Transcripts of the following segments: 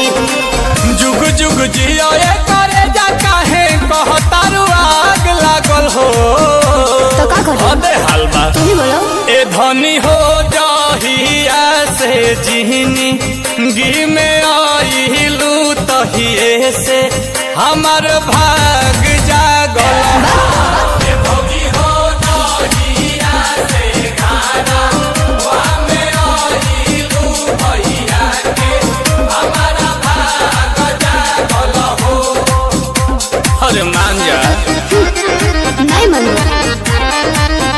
जुग जुग जियो ये करे जा काहे कहतारू आग लागल हो तो का करी? अबे हलवा तू ही बोलो ए धनी हो जाहिया से जिहनी गी में आइलू तहिए से हमर भाग जागल ए भौजी हो जाहिया से गाना वा में आइलू भैया के हमारा भाग जागल हो अरे मान जा नहीं मनु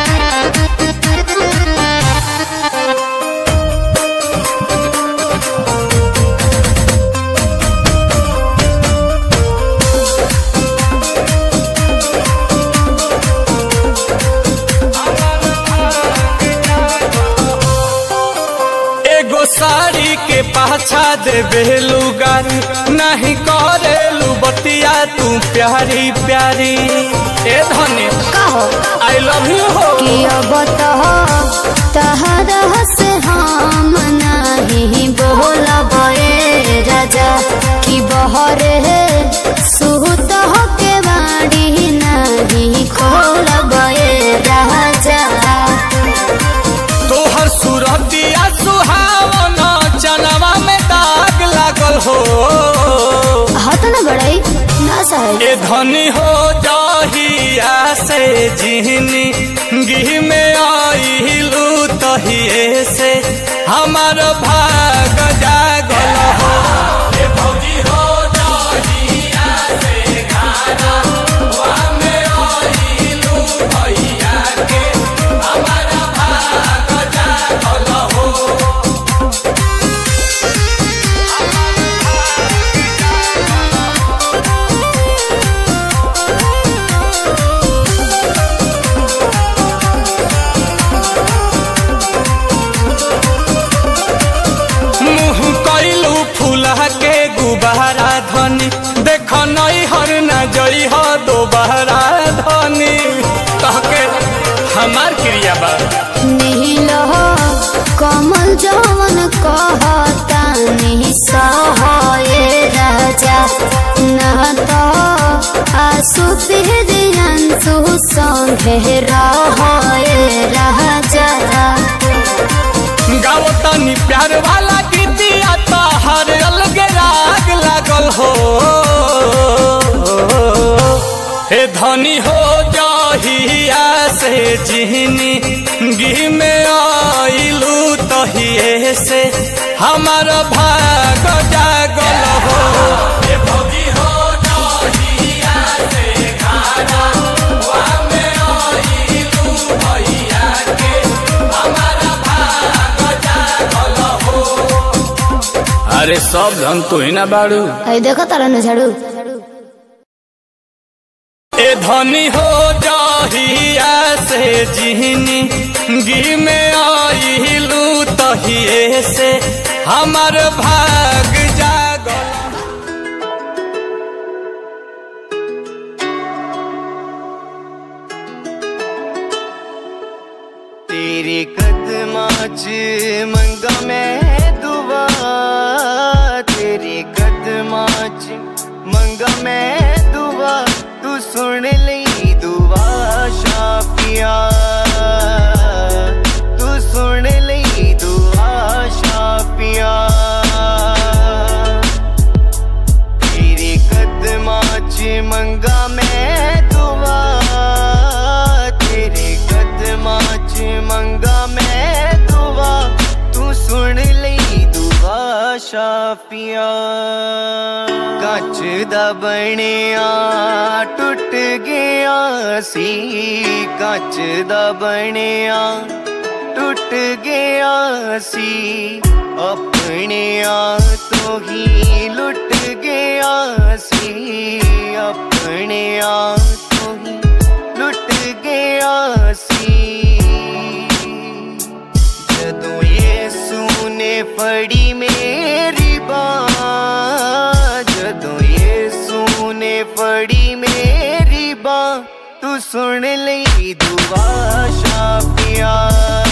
एगो साड़ी के पाछा दे बेलू गारी नहीं करेलू बतिया तू प्यारी प्यारी ए धनी का हो आई लव यू हो कि अब तो तहरा से हम नहीं बोलब ए राजा कि बहरे सुत हो के बाड़ी नहीं खोलब ए राजा तोहर सूरतिया सुहावन चनवा में दाग लागल हो हत न बड़ाई ना सहे ए धनी हो जाहिया से जिहनी गी में आइलू तहिए से हमर भाग जागल हो ए भौजी हो जाहिया से गाना वा में आइलू भैया के हमर भाग जागल हो मुँह कैलू फूला के गुबारा धनी देख नई हर न जई हो दोबारा धनी कहके हमार क्रिया बा नील हो कमल जवन कहता नहीं सहे राजा न तो आसु अंशु संगे रहे राजा गाओ तनी प्यार वाला गीतिया तो हर अलग राग लागल हो हे धनी हो जाहिया से जिहनी गी में आइलू तहिए से हमर भाग जागल हो हे भौजी हो जाहिया से गाना वा में आइलू भैया के हमारा भाग जागल हो अरे सब धन तू ही ना बाड़ू आई देखो तारा न झाड़ू ए धनी हो जाहिया से जिहनी गी में आइलू तहिए से हमर भाग जागल तेरे कदमां च मंगा मैं दुआ तेरे कदमां च मंगा मैं दुआ तू सुन ਲਈ दुआ शाफिया तू सुन ਲਈ दुआ शाफिया तेरे कदमां च मंगा मैं दुआ तेरे कदमां च मंगा मैं दुआ तू सुन ਲਈ दुआ ਸ਼ਾਫੀਆ ਕੱਚ ਦਾ ਬਣਿਆ ਟੁੱਟ ਗਿਆ ਸੀ ਕੱਚ ਦਾ ਬਣਿਆ ਟੁੱਟ ਗਿਆ ਸੀ ਆਪਣਿਆਂ ਤੋਂ ਹੀ ਲੁੱਟ ਗਿਆ ਸੀ ਆਪਣਿਆਂ ਤੋਂ ਹੀ ਲੁੱਟ ਗਿਆ ਸੀ ਜਦੋਂ ਯੇਸੂ ਨੇ ਫੜੀ ਮੇਰੀ ਬਾਹ ਜਦੋਂ ਯੇਸੂ ਨੇ ਫੜੀ ਮੇਰੀ ਬਾਹ ਤੂੰ ਸੁਣ ਲਈ ਦੁਆ ਸ਼ਾਫੀਆ